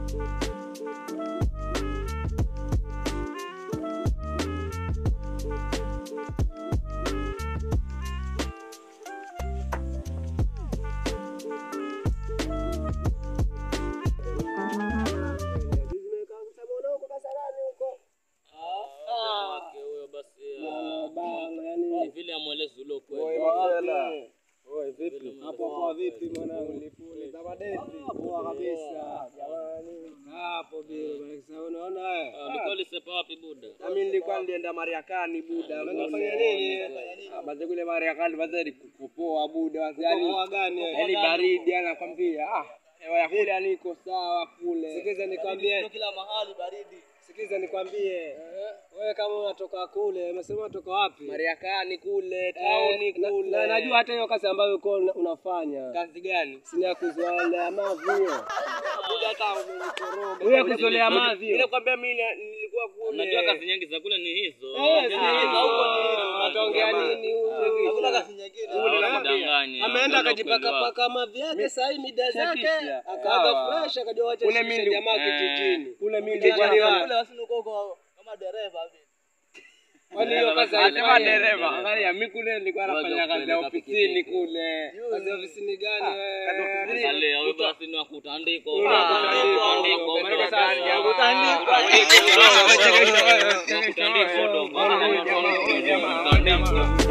Wake huyo basi ni vile amwelezi ule ukweli. Oi, vipi? Hapo kwa vipi mwanangu? Za madesi. Poa kabisa. Jamani. Hapo bila bwana sasa unaona haya. Ah, Ulikuwa ulisepa wapi buda? Nami nilikuwa nilienda Mariakani buda. Unafanya nini? Basi kule Mariakani basi nikupoa buda. Basi yani gani? Yani baridi anakwambia. Ah, hewa ya kule yani iko sawa kule. Sikiza nikwambie. kila mahali baridi. Sikiza nikwambie. Wewe kama unatoka kule, umesema unatoka wapi? Mariakani kule, tauni kule. Na najua hata hiyo kazi ambayo uko una- unafanya. Kazi gani? Sina ya kuzolea mavi hiyo. Buda hata umenikoroga. Wewe kuzolea mavi. Mimi nakwambia mimi nilikuwa kule. Unajua kazi nyingi za kule ni hizo. Ataongea nini huyu? Hakuna kazi nyingine. Usidanganye. Ameenda Ndio akajipaka ukweli paka mavi yake saa hii mida zake akaaga fresh akajua wacha kule mimi jamaa kijijini. Kule mimi nilikuwa Kule wasini uko uko kama dereva vile. Kwani hiyo kazi Anasema dereva. Angalia mimi kule nilikuwa Ngoja nafanya kazi ya kupeleka ofisini pikipiki. kule. Kazi ya ofisini gani wewe? Sasa leo huyo basi ni wa kutandikwa. Unatandikwa. Kutandikwa, Unatandikwa. kutandikwa. Kutandikwa. Kutandikwa, dogo. Kutandikwa.